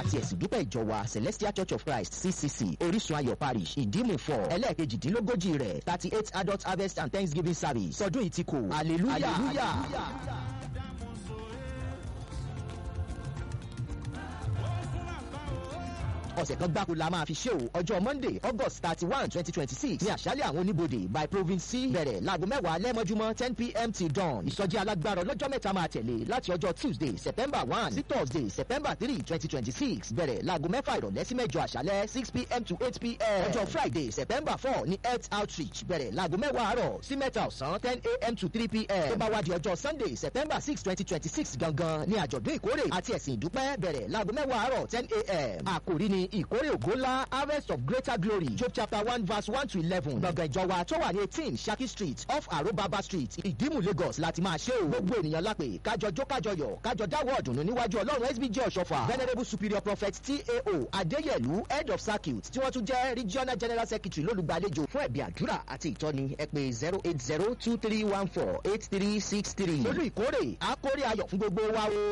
àti ẹ̀sìn dúpẹ́ ìjọ wa celestial church of christ ccc orísun ayọ̀ parish ìdímù four ẹlẹ́ẹ̀kejìdínlógójì rẹ̀ thirty eight adult harvest and thanksgiving service sọdún yìí ti kò hallelujah. hallelujah. ọ̀sẹ̀ kan gbáko la máa fi ṣe o ọjọ́ monday august thirty one twenty twenty six ní àṣálẹ̀ àwọn oníbodè by province c bẹ̀rẹ̀ láago mẹ́wàá lẹ́mọ́júmọ́ ten pm till dawn ìsọjí alágbára ọlọ́jọ́ mẹ́ta máa tẹ̀lé láti ọjọ́ tuesday september one sí thursday september three twenty twenty six bẹ̀rẹ̀ láago mẹ́fà ìrọ̀lẹ́ sí mẹ́jọ àṣálẹ̀ six pm to eight pm ọjọ́ friday september four ní health outreach bẹ̀rẹ̀ láago mẹ́wàá àárọ̀ sí mẹ́ta ọ̀sán ten am to three pm tó bá wá di ọjọ́ sunday september six twenty twenty six gangan ní àjọ̀dún ìkórè àti ẹ̀sìn ìdúpẹ́ bẹ̀rẹ̀ láago mẹ́wàá àárọ̀ ten am àkòrí ni ìkórè ògo ńlá harvest of greater glory job chapter one verse one to eleven gbọ̀ngàn ìjọba tó wà ní eighteen saki street off arobaba street ìdímù lagos láti máa ṣe o gbogbo ènìyàn lápè kájọ jó kájọ yọ kájọ dáwọ́ ọ̀dùnnú níwájú ọlọ́run sbj ọ̀ṣọ́fà venerable superior prophet tao adéyẹlú head of circuit tí wọ́n tún jẹ́ regional general secretary lólùgbàlejò fún ẹ̀bí àdúrà àti ìtọ́ni ẹ pé zero eight zero two three one four eight three six three lórí ìkórè àkórè ayọ̀ fún gbogbo wa o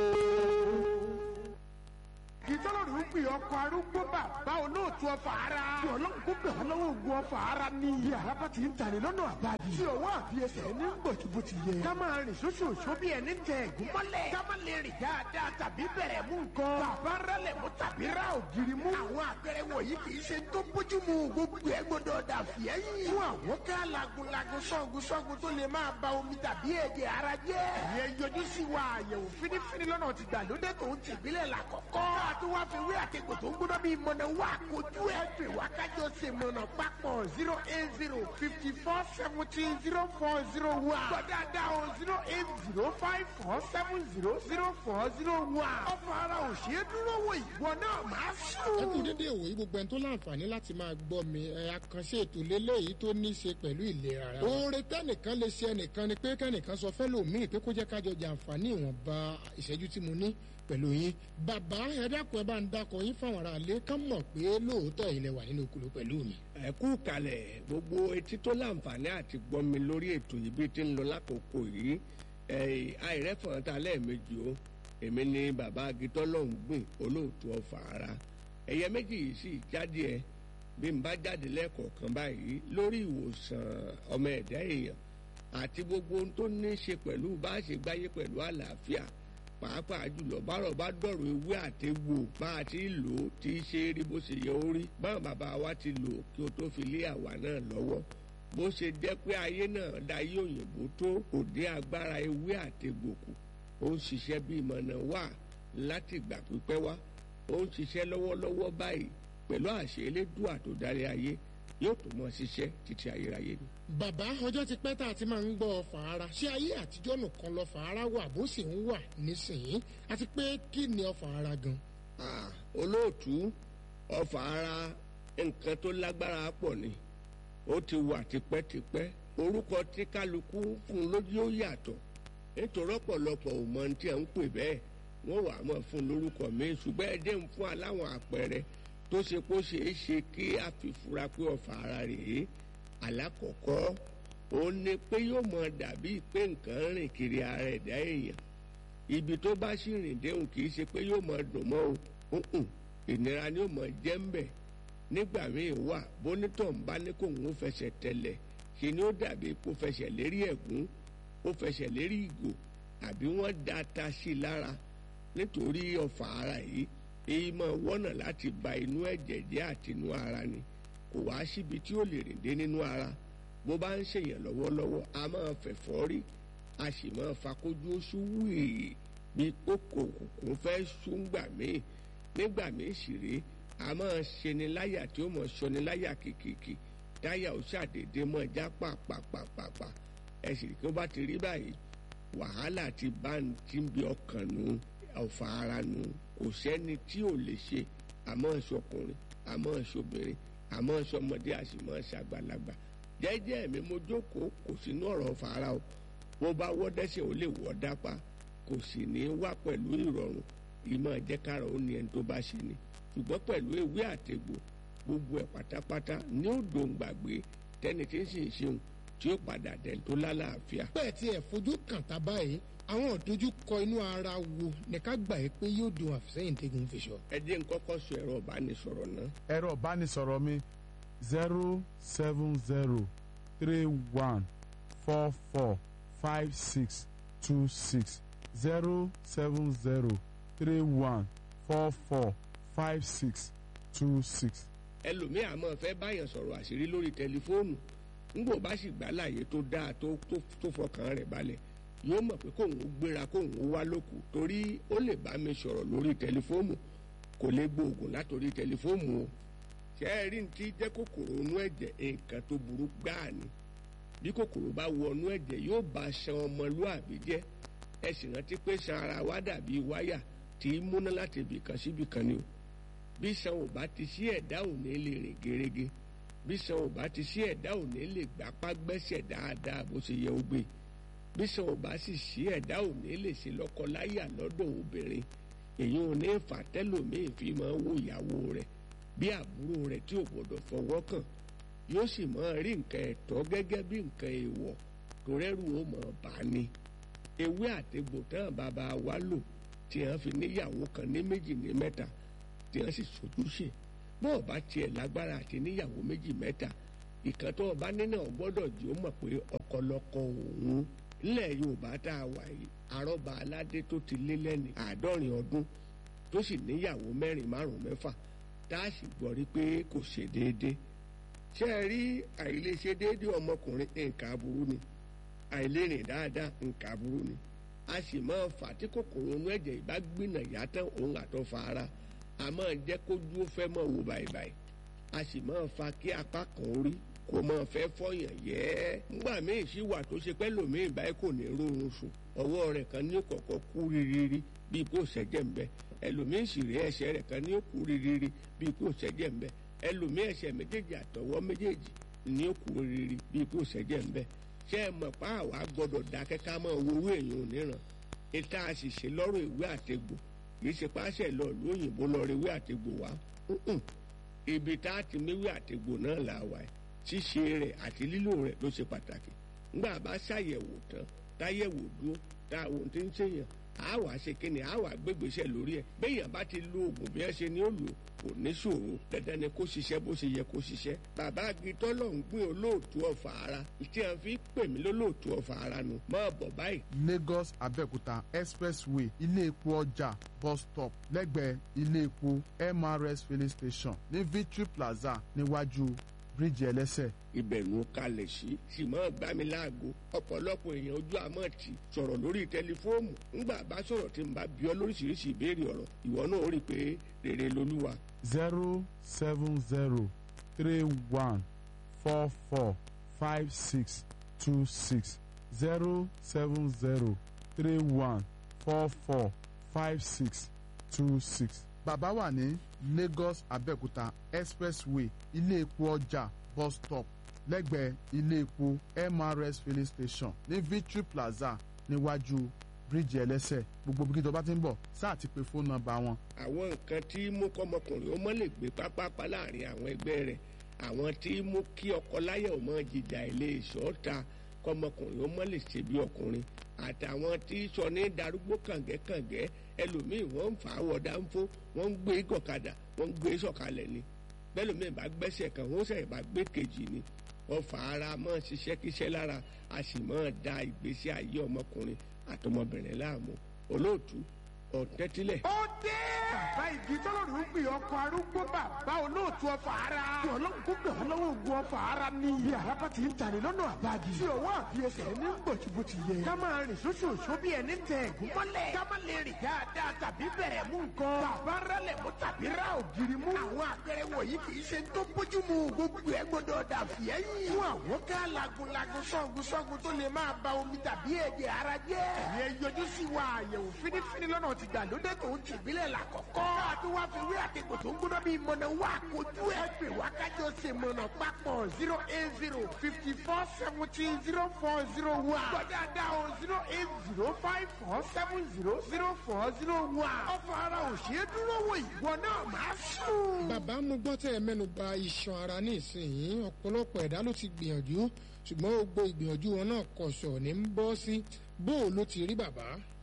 ìtọ́lọ́rù ń pè ọkọ̀ arúgbó bàbá olóòtú ọfà ara. tí ọlọ́run kó bẹ̀ ọ́ lọ́wọ́ ogun ọfà ara ní. iye àràbà ti ń tani lọ́nà àbáyé. tí ọwọ́ àbí ẹsẹ̀ ní gbòjúbò ti yẹ. ká máa rìn ṣoṣooṣo bí ẹni tẹ ẹ̀gún mọ́lẹ̀. ká má lè rìn dáadáa tàbí bẹ̀rẹ̀ mú nǹkan. bàbá rálẹ̀ mú tàbí rá ògiri mú. àwọn àpẹẹrẹ wọ̀nyí kì í ṣe tó bójú mu gbogbo ẹ gbọdọ̀ dà fìẹ́yìn. fún àwọn ká lagunlagun sọ́gun sọ́gun tó lè máa ba omi tàbí ẹ̀jẹ̀ ara jẹ́. ìyẹn yọjú sí wa àyẹ̀wò fínífíní lọ́nà tìgbàlódé tó ń tìbílẹ̀ làkọ́kọ́ tó wá fi wí àtẹ̀kọ̀ tó ń gbọ́dọ̀ bí mọ̀nà wá kojú ẹ̀ pè wá kájọ ṣe mọ̀nà papọ̀ zero eight zero fifty four seventeen zero four zero one. gbọ́dọ̀dá o zero eight zero five four seven zero zero four zero one. ọ̀fọ̀ ara ò ṣe é dúró wò ìwọ náà máa sùn. ẹ kú dédé ìwòyí gbogbo ẹni tó láǹfààní láti máa gbọ́ mi ẹ àkànṣe ètò lélẹ́yìí tó ní í ṣe pẹ̀lú ìlera ara. oore tẹ́nìkan lè ṣe ẹnìkan ni pé kẹ́nìkan sọ fẹ́lòmíì pé kó jẹ́ kájọ jàǹfààní ìwọ̀nba ìṣẹ́jú tí mo ní pẹ̀lú yín bàbá ẹ dákun ẹ bá ń dákọ yín fáwọn ará ilé kán mọ̀ pé lóòótọ́ ilẹ̀ wà nínú okòló pẹ̀lú mi. ẹ kú kalẹ̀ gbogbo etí tó láǹfààní àti gbọ́ mi lórí ètò yìí bí ti ń lọ lákòókò yìí àìrẹ́fọ̀n ta lẹ́ẹ̀mejì o èmi ni bàbá agitọ́ lọ́hùn gbìn olóòtú ọ̀fà ara ẹ̀yẹ méjì yìí sì jáde ẹ bí n bá jáde lẹ́ẹ̀kọ̀ọ̀kan báyìí lórí ìwòsàn ọmọ ẹ̀dá èèyàn àti gbogbo ohun tó ní í ṣe pẹ̀lú bá a ṣe gbáyé pẹ̀lú àlàáfíà pàápàá jùlọ bárọ̀ bá dọ̀rọ̀ ewé àtegbò bá a ti lò ó ti ṣe é rí bó ṣe yẹ ó rí báwọn bàbá wa ti lò ó kí o tó fi lé àwa náà lọ́wọ́ bó ṣe jẹ́ pé ayé náà dayé òyìnbó tó kò dé agbára ewé àtegbò kù ó ń ṣiṣẹ́ bí ìmọ̀nà wà láti ìgbà pípẹ́ wá ó ń ṣiṣẹ́ lọ́wọ́lọ́wọ́ báyìí pẹ̀lú àṣẹ elédùà tó darí ayé yóò tó mọ ṣiṣẹ́ títí ayérayé ni. bàbá ọjọ́ ti pẹ́ tá a ti máa ń gbọ́ fàárà ṣé ayé àtijọ́ nìkan lọ fàárà wà bó sì ń wà nísìnyí àti pé kí ni ọ fàárà gan. olóòtú ọfà ara nǹkan tó lágbára pọ̀ ni ó ti wà tipẹ́tipẹ́ orúkọ tí kálukú fún lójú ó yàtọ̀ nítorí ọ̀pọ̀lọpọ̀ ò mọ tí à ń pè bẹ́ẹ̀ wọ́n wà á mọ̀ fún lórúkọ mi ṣùgbọ́n ẹ jẹ́ ń fún aláwọn àpẹẹrẹ tó ṣe kó ṣeé ṣe kí a fi fura pé ọfà ara rèé alákọ̀ọ́kọ́ ó ní pé yóò mọ dàbí pé nǹkan rìn kiri ara ẹ̀dá èèyàn ibi tó bá sì rìn déhùn kì í ṣe pé yóò mọ dùn mọ́ o ìnira ni yóò mọ jẹ́ ń bẹ̀ nígbà míì wà bónítọ̀ ń bá ní kó ń fẹsẹ̀ tẹ̀lẹ̀ ṣe ni ó dàbí kó fẹsẹ̀ lérí ẹ̀gún ó fẹsẹ̀ lérí ìgò àbí wọ́n da ata sí i lára nítorí ọfà ara yìí èyí máa wọ́nà láti ba inú ẹ̀jẹ̀ jẹ́ àti inú ara ni kò wá síbi tí ó lè rìn dé nínú ara bó bá ń ṣèyàn lọ́wọ́lọ́wọ́ a máa fẹ̀fọ́ rí a sì máa fakójú oṣù wíì bí kókò kòkó fẹ́ ṣúngbà míì nígbà míì sì rí a máa ṣeni láyà tí ó mọ̀ ṣọni láyà kìkìkì táyà ó ṣàdédé mọ́ já pàpàpàpàpà ẹ sì kí ó bá ti rí báyìí wàhálà ti bá ń tí ń bí ọkàn nù ọ̀fà ara nù kò sẹ́ni tí ò lè ṣe àmọ́ ṣọkùnrin àmọ́ ṣobìnrin àmọ́ ṣọmọdé àṣìmọ́ ṣàgbàlagbà jẹ́jẹ́ mi mo jókòó kò sínú ọ̀rọ̀ fara o bó bá wọ́ dẹ́sẹ̀ ó lè wọ́ dápá kò sì ní wá pẹ̀lú ìrọ̀rùn ìmọ̀ ẹ̀jẹ̀kára ó ní ẹni tó bá ṣe ni ṣùgbọ́n pẹ̀lú ewé àtegbò gbogbo ẹ̀ pátápátá ní ó dòun gbàgbé tẹ́ni tí ń sì ń ṣeun tí ó padà dẹ̀ tó lálàáfíà. bẹ́ẹ̀ tí ẹ̀ fojú kàn tá báyìí àwọn ìdojúkọ inú ara wo ní ká gbà yí pé yóò dùn àfisẹ́yìn tẹ́gun fi sọ. ẹ jẹ́ n kọ́kọ́ sọ ẹ̀rọ ìbánisọ̀rọ̀ náà. ẹ̀rọ ìbánisọ̀rọ̀ mi zero seven zero three one four four five six two six zero seven zero three one four four five six two six. ẹlòmíì àmọ́ fẹ́ báyàn sọ̀rọ̀ àṣírí lórí tẹlifóònù ńgbò bá sì gbà láàyè tó dáa tó tó- tó fọkàn rẹ̀ balẹ̀ yóò mọ̀ pé kóun ó gbéra kóun ó wá lóko torí ó lè bá mi sọ̀rọ̀ lórí tẹlifóònù kò lè gbóògùn látòrí tẹlifóònù o ṣé ẹ rí ní ti jẹ́ kòkòrò inú ẹ̀jẹ̀ nǹkan tó burú gbáà ni bí kòkòrò bá wọnú ẹ̀jẹ̀ yóò bá ṣan ọmọlúàbí jẹ́ ẹ sì rántí pé ṣan ara wa dàbí wáyà tí í múná láti ibìkan síbìkan ni o bí ṣan ò bá ti sí ẹ̀dá ò ní lè rìn gerege bí ṣan ò bá ti sí ẹ̀dá ò ní lè gbapá gbẹ́sẹ̀ dáadáa bó ṣe yẹ ó gbé bí ṣan ò bá sì sí ẹ̀dá ò ní lè ṣe lọ́kọláyà lọ́dọ̀ obìnrin èyí ò ní fà tẹ́lòmíì fi máa wo ìyàwó rẹ̀ bí àbúrò rẹ̀ tí ò gbọ́dọ̀ fọwọ́ kàn yóò sì máa rí nǹkan ẹ̀tọ́ gẹ́gẹ́ bí nǹkan èèwọ̀ tó rẹ́rù ó mọ̀ bá ní ewé àtegbò tán bàbá wa lò tí wọ́n fi níyàwó kan ní méjì ní mẹ́ta tí wọ́n sì sojúṣe bó o bá tiẹ̀ lágbára àti níyàwó méjì mẹ́ta ìkan tó o bá nínú ọ̀ gbọ́dọ̀ jí ó mọ̀ pé ọkọlọkọ òun nílẹ̀ yorùbá tá a wà yìí àrọ́bà aládé tó ti lé lẹ́ni àádọ́rin ọdún tó sì níyàwó mẹ́rin márùn-ún mẹ́fà tá a sì gbọ́ rí pé kò ṣe déédéé ṣé ẹ rí àìlèṣe déédéé ọmọkùnrin nǹkan aburú ni àìlérìn dáadáa nǹkan aburú ni a sì máa fà tí kòkòrò inú ẹ̀jẹ̀ ìbá gbìnà yàtọ̀ òun àtọ̀ fa ara a máa jẹ́ kójú ó fẹ́ mọ̀ wò báyìí a sì máa fa kí apá kan orí kò máa fẹ́ fọyàn yẹ́ nígbà míì sì wà tó ṣe pẹ́ lòmíì báyìí kò ní rórun sùn ọwọ́ rẹ̀ kan ní kọ̀kọ́ kú rírírí bíi kò ṣẹ́jẹ̀ ń bẹ ẹlòmíì sì rí ẹsẹ̀ rẹ̀ kan ní kú rírírí bíi kò ṣẹ́jẹ̀ ń bẹ ẹlòmíì ẹsẹ̀ méjèèjì àtọwọ́ méjèèjì ní kú rírírí bíi kò ṣẹ́jẹ̀ ń bẹ ṣé ẹ mọ̀ pa àwa gbọ́dọ̀ dákẹ́ ká mọ̀ owó èèyàn níran ìta àṣìṣe lọ́rọ̀ ìwé àtegbò kì í ṣe páṣẹ lọ lóyìnbó lọ rí ìwé àtegbò wá Mm-mm. ibi tá a ti méwé àtegbò náà là wà ẹ̀ ṣíṣe rẹ̀ àti lílò rẹ̀ ló ṣe pàtàkì ńgbà bá ṣàyẹ̀wò tán táyẹ̀wò dúró tá àwọn tí ń ṣèyàn á wàá ṣe kíni á wàá gbégbèsè lórí ẹ̀ béèyàn bá ti lo oògùn bí wọ́n ṣe ni ó lò kò ní ṣòro dandan ni kó ṣiṣẹ́ bó ṣe yẹ kó ṣiṣẹ́ bàbá agitọ́ lọ ń gbé olóòtú ọ̀fà ara tí a fi pè mí lólóòtú ọ̀fà ara nu máa bọ̀ báyìí lagos abẹ́òkúta expressway ilé epo ọjà bus stop lẹ́gbẹ̀ẹ́ ilé epo mrs filling station ní victory plaza níwájú bíríìjì ẹlẹ́sẹ̀ ibẹ̀ ló kalẹ̀ sí sì máa gbá mi láago ọ̀pọ̀lọpọ̀ èèyàn ojú àmọ́ ti sọ̀rọ̀ lórí tẹlifóònù ńgbà bá sọ̀rọ̀ tí n bá bí ọ lóríṣiríṣi ìbéèrè ọ̀rọ̀ ìwọ náà ó rí i pé rere lolúwa zero seven zero three one four four five six two six zero seven zero three one four four five six two six. bàbá wà ní lagos abẹ́òkúta expressway ilé epo ọjà bus stop lẹ́gbẹ̀ẹ́ ilé epo mrs filling station ní victory plaza níwájú bíríìjì ẹlẹ́sẹ̀ gbogbo bí tó bá ti ń bọ̀ sáà ti pe fóònù nọ́mbà wọn àwọn nǹkan tí mú kọ́mọkùnrin ó mọ́ lè gbé pápápá láàrin àwọn ẹgbẹ́ rẹ̀ àwọn tí mú kí ọkọ láyà ó mọ́ jìjà ilé ìṣọ́ta kọ́mọkùnrin ó mọ́ lè ṣe bí ọkùnrin àtàwọn tí sọ ní darúgbó kàngẹ́kàngẹ́ ẹlòmíì wọ́n ń fà á wọ̀ dáńfó wọ́n ń gbé gọ̀kadà wọ́n ń gbé sọ̀kalẹ̀ ni bẹ́lòmíì bá gbẹ́sẹ̀ kan wọ́n sẹ̀ bá gbé kejì ni wọ́n fà ara mọ́ ṣiṣẹ́ kíṣẹ́ lára a sì mọ́ da ìgbésí ayé ọmọkùnrin àtọmọbìnrin láàmú olóòtú ọ̀tẹ́tílẹ̀ ó dé. bàbá igi tọ́lọ́run ń gbé ọkọ̀ arúgbó bàbá olóòtú ọfà ara. tí ọlọ́run kó gbà wọ́n lọ́wọ́ ogun ọfà ara ní. bí araba ti ń tani lọ́nà àbájì. tí ọwọ́ àbí ẹsẹ̀ ní bọ̀tìbọ̀tì yẹ. ká máa rìn sóṣooṣó bí ẹni tẹ ẹ̀gún mọ́lẹ̀. ká má lè rìn dáadáa tàbí bẹ̀rẹ̀ mú nǹkan. bàbá rálẹ̀ mú tàbí rá ògiri mú. àwọn àpẹẹrẹ wọ̀nyí kì í ṣe tó bójú mu. gbogbo ẹ gbọdọ̀ dà fìyẹ́yìn. fún àwọn ká lagunlagun sọ́gun sọ́gun tó lè máa ba omi tàbí ẹ̀jẹ̀ ara jẹ́. ẹ̀yẹ yọjú sí wa àyẹ̀wò fínífíní lọ́nà ti gbàlódé tó ń tìbílẹ̀ làkọ́kọ́. tún wá fi wí àtẹ̀kọ̀ tó ń gbóná bíi mọ̀nà wá kojú ẹ̀ pè wá kájọ ṣe mọ̀nà papọ̀ zero eight zero fifty four seventeen zero four zero one. gbọ́dọ̀ dá o zero eight zero five four seven zero zero four zero one. ọ̀fọ̀ ara ò ṣeé dúró wò ìwọ náà máa sùn. bàbá mo gbọ́ tẹ́ ẹ mẹ́nu ba iṣan ara ní ìsinyìí ọ̀pọ̀lọpọ̀ ẹ̀dá ló ti gbìyànjú ṣùgbọ́n gbogbo ìgbìyànjú wọn náà kọ̀ṣọ̀ ní ń bọ́ sí bó o ló ti rí bàbá.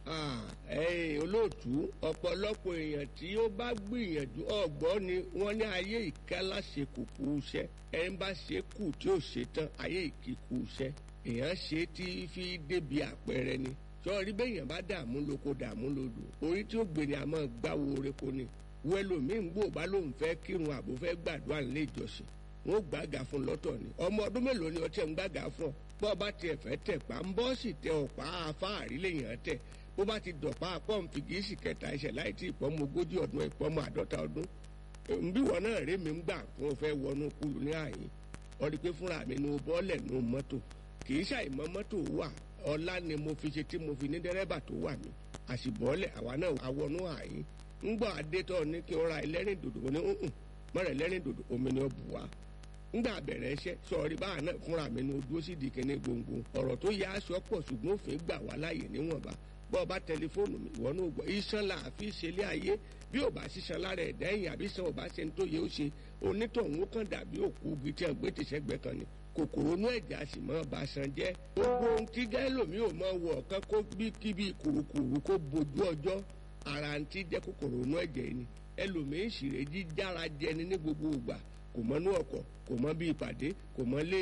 ẹ̀yin olóòtú ọ̀pọ̀lọpọ̀ èèyàn tí ó bá gbìyànjú ọ̀gbọ́n ni wọ́n ní ayé ìkálá ṣe kùkù iṣẹ́ ẹni bá ṣe kù tí ò ṣe tán ayé ìkíkù iṣẹ́ èèyàn ṣe tí fi débi àpẹẹrẹ ni sọ́ọ́rí bẹ́yàn bá dààmú lóko dààmú lodò orí tí ó gbé ni àmọ́ gbáwo oreko ni wẹ́lòmíì ń gbò bá lóun fẹ́ kírun àbò fẹ́ gbàdúrà nílé ìjọsìn wọn ò gbàgà fún lọ́tọ̀ ni ọmọ ọdún mélòó ni ọtí ẹ̀ ń gbàgà fún ọ bọ́ ọba tiẹ̀ fẹ́ tẹ̀ pa ń bọ́ sì tẹ ọ̀pá afáàrí lèèyàn tẹ̀ bó bá ti dọ̀pá pọ́ǹpì gíìsì kẹta ẹsẹ̀ láì tí ìpọ́nmọ ogójì ọdún ìpọ́nmọ àádọ́ta ọdún nbí wọn náà rí mi ń gbà fún ọ fẹ́ wọnú kúlù ní àyín ọ rí i pé fúnra mi nu bọ́ọ̀lẹ̀ nu mọ́tò kì í ṣàìmọ́ mọ́tò wà ọlá ni mo fi ṣe tí mo fi ní dẹ́rẹ́bà tó wà mí àṣìbọ́ọ̀lẹ̀ àwa náà àwọnú àyín ńgbọ́ adétọ́ ní kí n ra ẹlẹ́rìn dòdò wọn ní hùn mọ́rẹ̀ ẹlẹ́rìn dòdò omi ni ó bù wá ńgbà bẹ̀rẹ̀ iṣẹ́ sọ̀rí báà náà fúnra mi ní ojú ó sì di kíní gbòǹgbò ọ̀rọ̀ tó yá aṣọ pọ̀ ṣùgbọ́n òfin gbà wá láàyè níwọ̀nba bọ́ ọ bá tẹlifóònù mi ìwọ náà gbọ́ iṣan là á fi ṣe ilé ayé bí ò bá ṣiṣan lára ẹ̀dá ẹ̀yìn àbí sàn ò bá ṣe ń tó yẹ ó ṣe onítọ̀hún ó kàn dàbí òkú igi tí wọ́n gbé tìṣẹ́gbẹ́ kan ni kòkòrò inú ẹ̀já sì mọ́ ba san jẹ́ gbogbo ohun tí gẹ́lòmí ò mọ wọ̀ ọ̀kan kó bí kíbi kùrukùru kó bojú ọjọ́ ara ń tí jẹ́ kòkòrò inú ẹ̀jẹ̀ ni ẹlòmíín ṣìrè jíjára jẹni ní gbogbo ìgbà kò mọ inú ọkọ̀ kò mọ bí ìpàdé kò mọ lé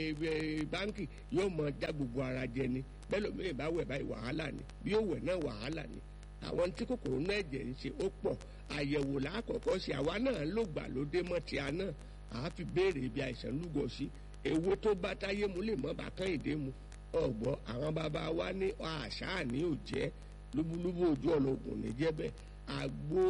báńkì yóò mọ já gbogbo ara jẹni bẹ́lòmíín bá wẹ̀ báyìí wàhálà ni bí ó wẹ̀ náà wàhálà ni àwọn tí kòkòrò inú ẹ̀jẹ̀ ń ṣe ó pọ̀ àyẹ̀wò lákọ̀ọ́kọ́ ṣe àwa náà ló gbà lóde mọ́ ti àná àá fi béèrè ibi àìsàn lúgọ sí èwo tó bá táyé mu lè mọ́ bá kán ìdè mu ọ̀gbọ́n àwọn bàbá wa ní àṣà ní òjẹ́ lúbúlúbú ojú ọ̀nà ògùn ní jẹ́bẹ̀ àgbo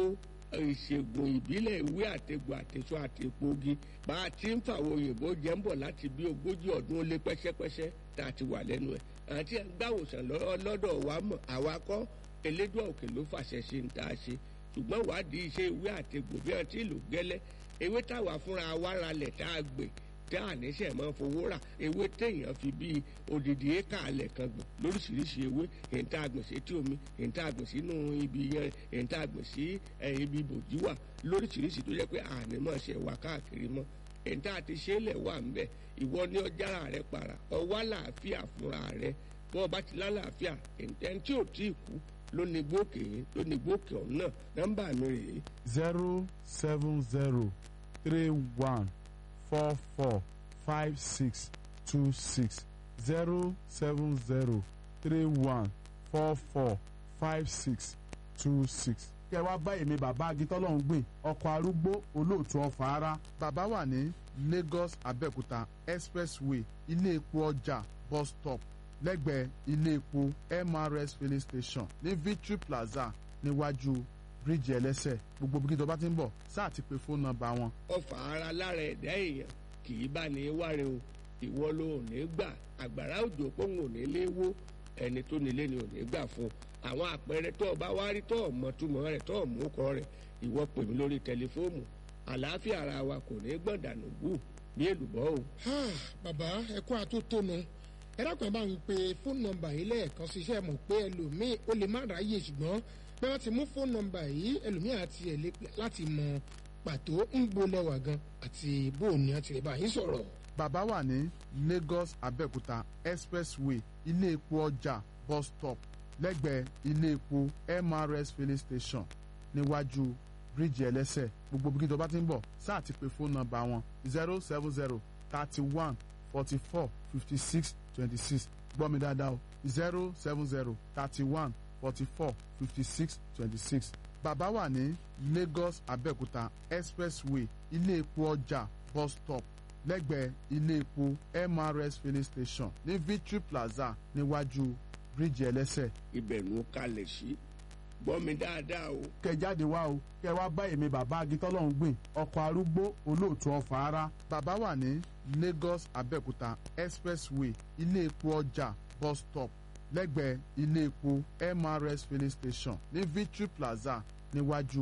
ìṣègùn ìbílẹ̀ ìwé àtẹ̀gùn àtẹ̀sọ àtẹ̀pọ̀gi bá a ti ń fàwọn òyìnbó jẹ́ ń bọ̀ láti bí ogójì ọdún ó lé pẹ́sẹ́pẹ́sẹ́ tá a ti wà lẹ́nu ẹ̀ àti gbàwòsàn lọ́dọ̀ wa mọ̀ àwa kọ́ elédùn òkè ló fàṣẹ ṣe ń tá a ṣe ṣùgbọ́n wádìí iṣẹ́ ìwé àtẹ̀gùn bí wọ́n ti lò gẹ́lẹ́ ewé táwa fúnra wa ralẹ̀ tá a gbè tá a níṣẹ́ máa fowó rà ewé téèyàn fi bíi odidi éka alẹ̀ kan gbìn lóríṣiríṣi ewé èyí tá a gbìn sí etí omi èyí tá a gbìn sínú ibi yẹn èyí tá a gbìn sí ibi bòjú wà lóríṣiríṣi tó jẹ́ pé àní máa ṣe wà káàkiri mọ́ èyí tá a ti ṣe é lẹ̀ wà ńbẹ̀ ìwọ ní ọjàrà rẹ para ọwọ́ àlàáfíà fúnra rẹ bọ́ ọba ti lálàáfíà ẹni tí ò tí ì kú ló ní gbókè ló ní gbókè ọ̀hún náà nọ́mbà mi rèé. zero seven zero three one four four five six two six zero seven zero three one four four five six two six. kẹ wá bá èmi bàbá agitọ́lọ́hún gbìn ọkọ̀ arúgbó olóòtú ọ̀fà ara bàbá wà ní Lagos Abẹ́òkúta expressway ilé epo ọjà bus stop lẹ́gbẹ̀ẹ́ ilé epo MRS filling station ní Victory Plaza níwájú bíríìjì ẹlẹ́sẹ̀ gbogbo bí tó bá ti ń bọ̀ sáà ti pe fóònù nọ́mbà wọn. ọfà ara lára ẹ̀dá èèyàn kì í bá ní wáre o ìwọ ló ò ní gbà àgbàrá òjò pòun ò ní lé wó ẹni tó nílé ni ò ní gbà fún àwọn àpẹẹrẹ tó o bá wá rí tó o mọ túmọ̀ rẹ̀ tó o mú kọ rẹ̀ ìwọ pè mí lórí tẹlifóònù àlàáfíà ara wa kò ní gbọ̀ndànù bù bí èlùbọ́ o. bàbá ẹkún àtótónu ẹ dákun ẹ bá ń pe fóònù nọ́mbà yìí lẹ́ẹ̀kan ṣiṣẹ́ mọ̀ pé ẹlòmíì ó lè má ráyè ṣùgbọ́n pé wọ́n ti mú fóònù nọ́mbà yìí ẹlòmíì àti ẹ̀ lé láti mọ pàtó ń gbolẹ̀wà gan àti bóòní àti lè bá yín sọ̀rọ̀. bàbá wà ní Lagos Abẹ́òkúta expressway ilé epo ọjà bus stop lẹ́gbẹ̀ẹ́ ilé epo MRS filling station níwájú bíríìjì ẹlẹ́sẹ̀ gbogbo bí tó bá ti ń bọ̀ sáà ti pe fóònù nọ́mbà wọn zero seven zero thirty one forty four fifty six twenty six gbọ́ mi dáadáa o zero seven zero thirty one forty four fifty six twenty six bàbá wà ní Lagos Abẹ́òkúta expressway ilé epo ọjà bus stop lẹ́gbẹ̀ẹ́ ilé epo MRS filling station ní Victory Plaza níwájú bíríìjì ẹlẹ́sẹ̀. ibẹ̀ ló kalẹ̀ sí gbọ́ mi dáadáa o. kẹ jáde wá o kẹ wá bá èmi bàbá agitọ́lọ́hún gbìn ọkọ̀ arúgbó olóòtú ọ̀fà ara. bàbá wà ní Lagos Abẹ́òkúta expressway ilé epo ọjà bus stop lẹ́gbẹ̀ẹ́ ilé epo MRS filling station ní Victory Plaza níwájú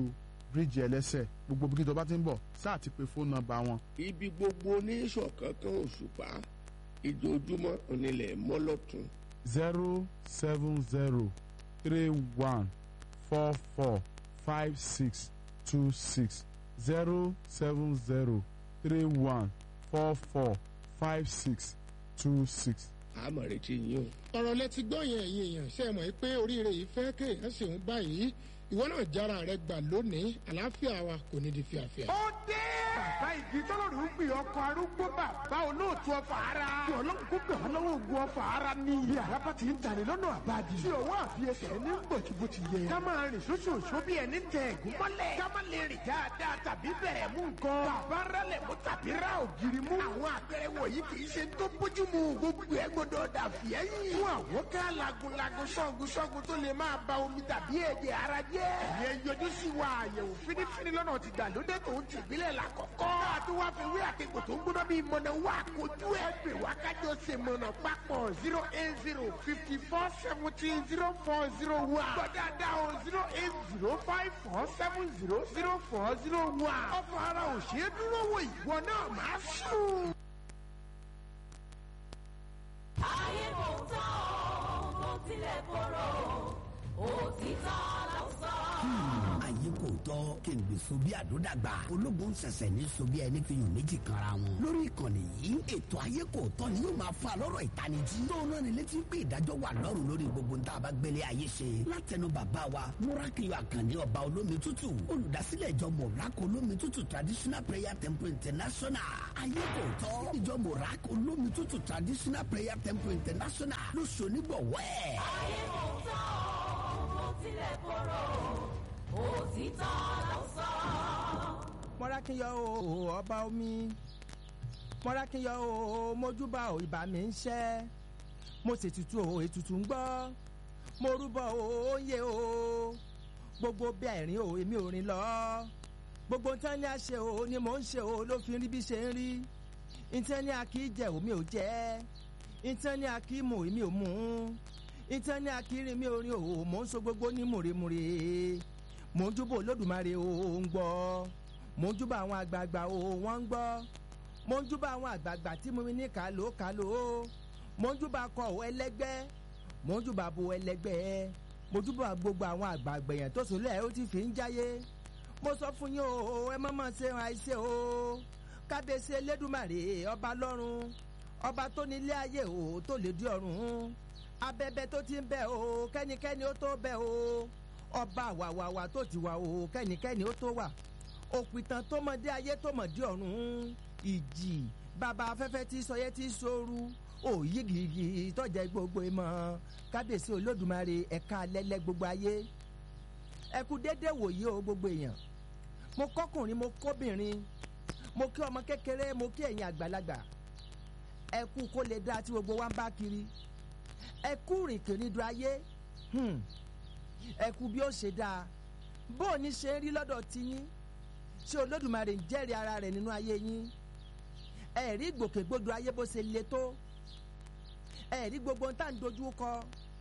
bíríìjì ẹlẹ́sẹ̀ gbogbo bí tó bá ti ń bọ̀ sáà ti pe fóònù nọ́mbà wọn ibi gbogbo oníṣọ̀kan kan òṣùpá ìjojúmọ́ onílẹ̀ mọ́lọ́tún zero seven zero three one four four five six two six zero seven zero three one four four five six two six. àmọ̀ retí yín o. ọ̀rọ̀ lẹ ti gbọ́ yẹn ẹ̀yin èèyàn ṣe é mọ̀ pé oríire yìí fẹ́ kéèyàn ṣèun báyìí ìwọ náà jára rẹ gbà lónìí àlàáfíà wa kò ní di fíafíà. ó dé. bàbá igi tọ́lọ́run ń pè ọkọ̀ arúgbó bàbá olóòtú ọfà ara. tí ọlọ́run kó gbà wọ́n lọ́wọ́ ogun ọfà ara ní. iye àràbà ti ń tani lọ́nà àbájì. tí ọwọ́ àfiyèsẹ̀ ní gbòtì bó ti yẹ. ká máa rìn sóṣooṣo bí ẹni tẹ ẹ̀gún mọ́lẹ̀. ká má lè rìn dáadáa tàbí bẹ̀rẹ̀ mú nǹkan. bàbá rálẹ̀ mú tàbí rá ògiri mú. àwọn àpẹẹrẹ wọ̀nyí kì í ṣe tó bójú mu. gbogbo ẹ gbọdọ̀ dà fìẹ́yìn. fún àwọn ká lagunlagun ṣọ́gun ṣọ́gun tó lè máa ba omi tàbí ẹ̀jẹ̀ ara jẹ́. ìyẹn yọjú sí wa àyẹ̀wò fínífíní lọ́nà ti gbàlódé tó ń tìbílẹ̀ làkọ́kọ́. àti wá fi wí àtẹ̀kọ̀ tó ń gbóná bíi mọ̀nà wá kojú ẹ̀ pè wá kájọ ṣe mọ̀nà papọ̀ zero eight zero fifty four seventeen zero four zero one. gbọ́dọ̀dá o zero eight zero five four seven zero zero four zero one. ọ̀fọ̀ ara ò ṣeé dúró wò ìwọ náà máa sùn. ayé kò tán o kò tilẹ̀ korò òtítọ́ ló sọ. ayé kò tọ́ kéǹgbè sobi àdódàgbà ológun ṣẹ̀ṣẹ̀ ní sobi ẹni fi hàn méjì kanra wọn. lórí ìkànnì yìí ètò ayé kò tọ́ ni yóò máa fa lọ́rọ̀ ìtanijí. tó náà ni létí pé ìdájọ́ wà lọ́rùn lórí gbogbo ń tá a bá gbélé ayé ṣe. látẹnu bàbá wa múrákìlì àkànní ọba olómi tútù olùdásílẹ̀ ìjọ mọ̀rákò olómi tútù traditional prayer temple international. ayé kò tọ́ ìjọ mọ̀rákò olómi tútù traditional prayer temple international ló ṣonígbọ̀wọ́ ẹ̀. ayé kò tán o kò tilẹ̀ korò òtítọ́ ló sọ. mọ́rákínyọ o ọba omi mọ́rákínyọ o mojúbà o ìbà mi ń ṣẹ́ mo ṣètùtù o ètùtù ń gbọ́ mo rúbọ o ó ń yé o gbogbo bí àìrín o èmi ò rìn lọ gbogbo nǹkan ní a ṣe o ni mò ń ṣe o ló fi rí bí ṣe ń rí nǹkan ní a kì í jẹ omi ò jẹ nǹkan ní a kì í mu èmi ò mu nǹkan ní a kì í rìn mi ò rìn o mò ń so gbogbo ní mùrèmùrè mò ń júbà olódùmarè o ń gbọ́ mò ń júbà àwọn àgbààgbà o wọ́n ń gbọ́ mò ń júbà àwọn àgbààgbà tí mo ní kàló kàló mò ń júbà kọ ò ẹlẹ́gbẹ́ mò ń júbà bo ẹlẹ́gbẹ́ mo júbà gbogbo àwọn àgbààgbà yẹn tó sọlẹ̀ ó ti fi ń jáyé mo sọ fún yín o ẹ má má ṣe àìṣe o kábíyèsí elédùmarè ọba lọ́run ọba tó ní ilé ayé o tó lè di ọ̀run abẹ́bẹ́ tó ti ń bẹ̀ o kẹ́nikẹ́ni ó tó bẹ̀ o ọba àwàwàwà tó ti wà o kẹ́nikẹ́ni ó tó wà òpìtàn tó mọdé ayé tó mọdé ọ̀run ìjì bàbá afẹ́fẹ́ tí sọyẹ́ tí sóoru òyì gìgì tọ́jà gbogbo ìmọ̀ kábíyèsí olódùmarè ẹ̀ka lẹ́lẹ́ gbogbo ayé ẹ̀kú déédéé wòye o gbogbo èèyàn mo kọ́kùnrin mo kóbìnrin mo kí ọmọ kékeré mo kí ẹ̀yin àgbàlagbà ẹ̀kú kó lè dáa tí gbogbo wa ń bá kiri ẹ̀kú rìnkìrìndò ayé hmm ẹkú bí ó ṣe dáa bó o ní ṣe ń rí lọ́dọ̀ tiyín ṣé olódùmarè ń jẹ́rìí ara rẹ̀ nínú ayé yín ẹ̀rí ìgbòkègbodò ayé bó ṣe le tó ẹ̀rí gbogbo ohun tá à ń dojú kọ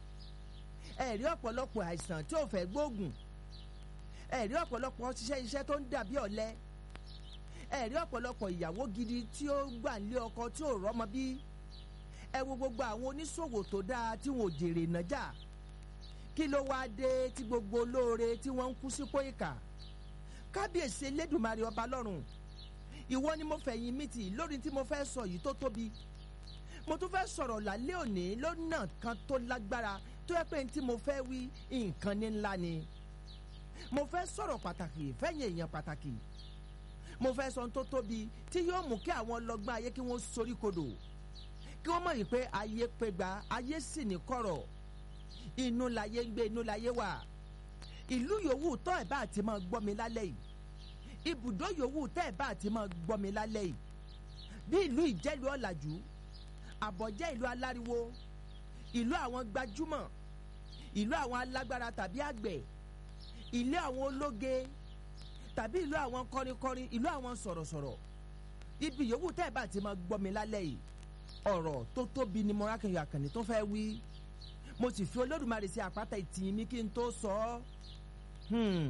ẹ̀rí ọ̀pọ̀lọpọ̀ àìsàn tí ò fẹ́ gbóògùn ẹ̀rí ọ̀pọ̀lọpọ̀ ṣiṣẹ́ iṣẹ́ tó ń dàbí ọ̀lẹ ẹ̀rí ọ̀pọ̀lọpọ̀ ìyàwó gidi tí ó gbà nílé ọkọ tí ò rọ́mọ bí ẹ wo gbogbo àwọn oníṣòwò tó dáa tí wọn ò jèrè nájà kí ló wáá dé tí gbogbo olóore tí wọ́n ń kú sípò ìkà kábíyèsí elédùnmarè ọba lọ́run ìwọ ni mo fẹ̀yìn mi tì lórí tí mo fẹ́ sọ yìí tó tóbi mo tún fẹ́ sọ̀rọ̀ lálẹ́ òní lọ́nà kan tó lágbára tó yẹ pé tí mo fẹ́ wí nǹkan ní ńlá ni mo fẹ́ sọ̀rọ̀ pàtàkì fẹ́yìn èèyàn pàtàkì mo fẹ́ sọ ohun tó tóbi tí yóò mú kí àwọn ọlọ́gbọ́n ayé kí wọ́n sorí kodò kí wọ́n mọ̀ yìí pé ayé pé gba ayé sì ní kọ̀rọ̀ inú láyé ń gbé inú láyé wà ìlú yòówù tọ́ ẹ̀ bá ti máa gbọ́ mi lálẹ́ yìí ibùdó yòówù tẹ́ ẹ̀ bá ti máa gbọ́ mi lálẹ́ yìí bí ìlú ìjẹ́lu ọ̀làjú àbọ̀jẹ́ ìlú aláriwo ìlú àwọn gbajúmọ̀ ìlú àwọn alágbára tàbí àgbẹ̀ ìlú àwọn ológe tàbí ìlú àwọn kọrinkọrin ìlú àwọn sọ̀rọ̀sọ̀rọ̀ ibi yòówù tẹ́ ẹ̀ bá ti máa gbọ́ mi lálẹ́ yìí ọ̀rọ̀ tó tóbi ni mọ́rákẹ́yọ̀ àkànní tó fẹ́ wí mo sì fi olódùmarè sí àpáta ìtìyín mi kí n tó sọ ọ́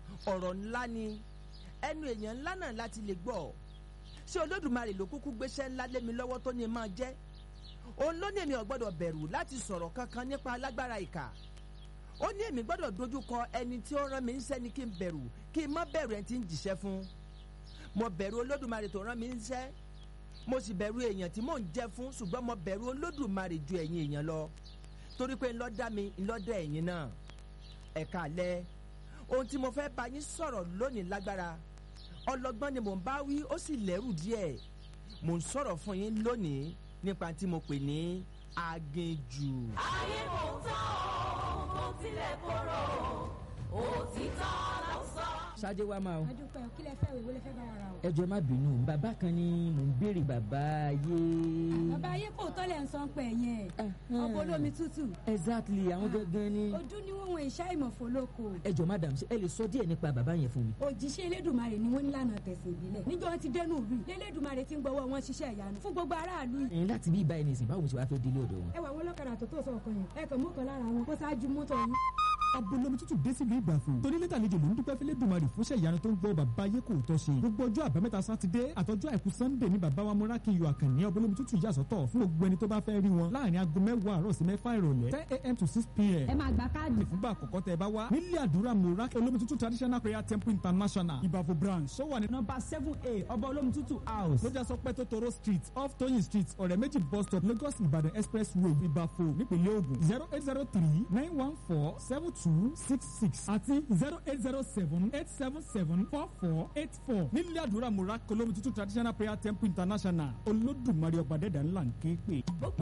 ọ̀rọ̀ ńlá ni ẹnu èèyàn ńlá náà láti lè gbọ́ ṣé olódùmarè ló kúkú gbéṣẹ́ ńlá lé mi lọ́wọ́ tó ní máa jẹ́ òun ló ní èmi ò gbọ́dọ̀ bẹ̀rù láti sọ̀rọ̀ kankan nípa alágbára ìkà ó ní èmi gbọ́dọ̀ dojúkọ ẹni tí ó rán mi ń sẹ́ni kí n bẹ̀rù kí n má bẹ̀rù ẹni tí ń jìṣẹ́ fún mo bẹ̀rù olódùmarè tó rán mi ń sẹ́ mo sì bẹ̀rù èèyàn tí mò ń jẹ́ fún ṣùgbọ́n mo bẹ̀rù olódùmarè ju ẹ̀yin èèyàn lọ torí pé ńlọ́dá mi ńlọ́dá ẹ̀yin náà ẹ̀ka alẹ́ ohun tí mo fẹ́ bá yín sọ̀rọ̀ lónìí lágbára ọlọ́gbọ́n ni mò ń bá wí ó sì lẹ́rù díẹ̀ mò ń sọ̀rọ̀ fún yín lónìí nípa tí mo pè ní aginjù. ayé kò tán o kò tilẹ̀ korò òtítọ́ ló sọ. ṣáájú wa máa o adúpẹ́ kí lẹ fẹ́ wèwo lẹ fẹ́ bá wa ra o. ẹjọ má bínú bàbá kan ni mò ń béèrè bàbá ayé. bàbá ayé kò tọ́lẹ̀ ń san pẹ̀ yẹn ọkọ̀ olómi tútù. exactly àwọn gangan ni. ojú ni wọn wọn ìṣá ìmọ̀fó lóko. ẹjọ madam ṣe ẹ lè sọ díẹ̀ nípa bàbá yẹn fún mi. òjíṣẹ́ elédùnmarè ni wọ́n nílànà tẹ̀sìn ìbílẹ̀ níjọ́ wọn ti dẹnu ìlú yìí elédùnmarè ti ń gbọ́wọ́ wọn ṣiṣẹ́ ìyanu fún gbogbo aráàlú yìí. ẹ̀yin láti bí ibà ẹni sìn báwo ṣe wàá fẹ́ délé ọ̀dọ̀ wọn. ẹ wà wọn lọ́kadà tó tó sọ ọkọ yẹn ẹ kàn mú kan lára wọn kó ṣáájú mọ́tò yín. abolomi tútù dé sílùú ìgbàfọ̀ torí lẹ́tà àlejò ló ń dúpẹ́ fẹ́lẹ́ dùmarì fúnṣẹ́ ìyanu tó ń gbọ́ bàbá ayé kò tọ́ ṣe gbogbo ọjọ́ àbámẹ́ta sátidé àtọjọ́ àìkú sannde ní bàbá wa múrákì yọ àkànní abolomi tútù yà sọ́tọ̀ fún gbogbo ẹni tó bá fẹ́ rí wọn láàrin aago mẹ́wàá àárọ̀ sí mẹ́fà ìrọ̀lẹ́ ten a.m. to six p.m. ẹ máa gba káàdì. ìfúngbà àkọ́kọ́ tẹ ẹ bá wá nílé àdúrà múrákì olómi tútù traditional prayer temple international ìbàfọ̀ branch sọ wà ní nọ́mbà seven a ọba olómi tútù house lójà sọ pé tótóró street off toyin street ọ̀rẹ́ méjì bus stop lagos ìbàdàn expressway ìbàfọ̀ nípínlẹ̀ ògùn zero eight zero three nine one four seven two six six àti zero eight zero seven eight seven seven four four eight four nílé àdúrà múrákì olómi tútù traditional prayer temple international olódùmarè ọ̀pàdẹ́dà ńlá ń ké pè.